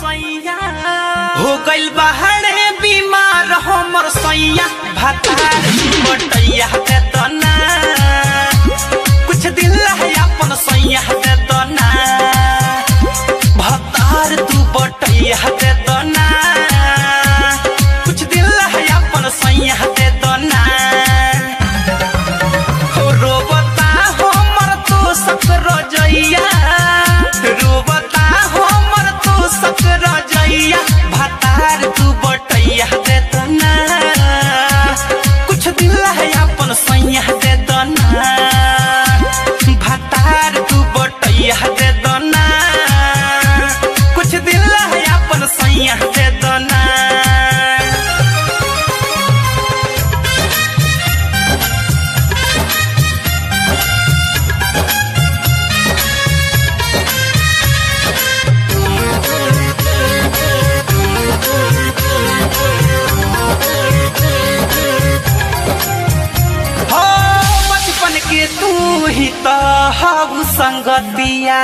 सैया हो गइल बाहरे बीमार हमर सैया भातार बटैया दे दना कुछ दिल है अपन सैया दे दना भातार तू बटैया दे दना कुछ दिल है अपन सैया दे दना हो रोबता हमर तो सक रजैया रोबता हमर तो सक रजैया भातार तू बटैया दे दना कुछ दिल है अपन सैया दे दना भातार तू बटैया दे दना कुछ दिल है अपन सैया दे दना हो बचपन के तू ही तो हऊ संगतिया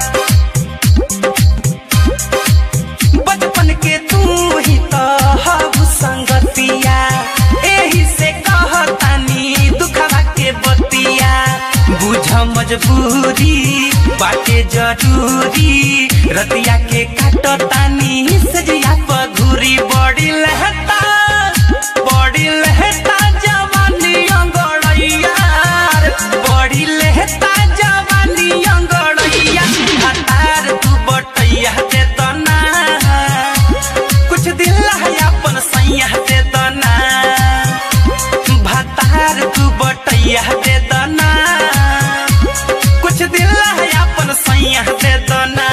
बचपन के तू ही तो हऊ संगतिया एही से कहतानी दुखवा के बतिया बुझ मजबूरी बाटे जरूरी रतिया के काटतानी सजिया पघुरी बड़ी लहता बड़ी लहता जवानी अंगड़ैया बड़ी लहता जवानी अंगड़ैया हतार तू बटैया दे दना कुछ दिल है अपन सैया दे दना भातार तू बटैया दे दना कुछ दिल है अपन सैया दे दना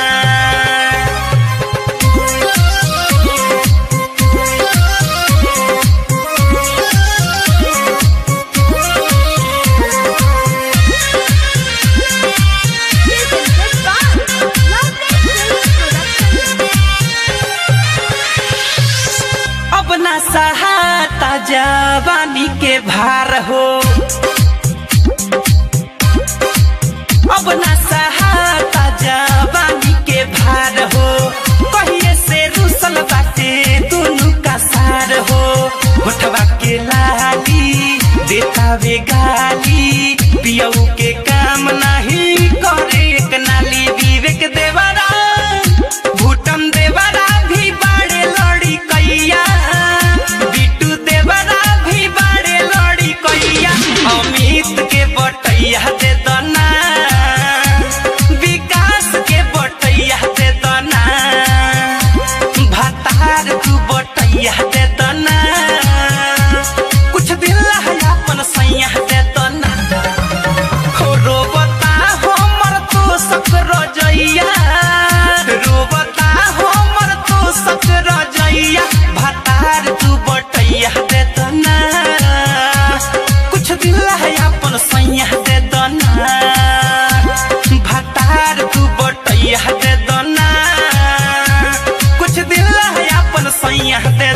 अब ना सहाता जवानी के भार हो अब ना सहाता जवानी के भार हो कहिए से रुसल बाटे दुनु का सार हो होठवा के लाली देता वे गाली पियऊ के काम नहीं करे एक नाली विवेक देवरा भूटम देवरा भी बाड़े लड़ी कैया बिटू देवरा भी बाड़े लड़ी कैया अमित के बटैया दे दना विकास के बटैया दे दना भातार तू बटैया दे दना कुछ दिल है अपन सैया दे दना हो रोबता हमर तो सक रजैया रोबता हमर तो सक रजैया भातार तू बटैया दे दना कुछ दिल है अपन सैया दे दना भातार तू बटैया दे दना कुछ दिल है अपन सैया दे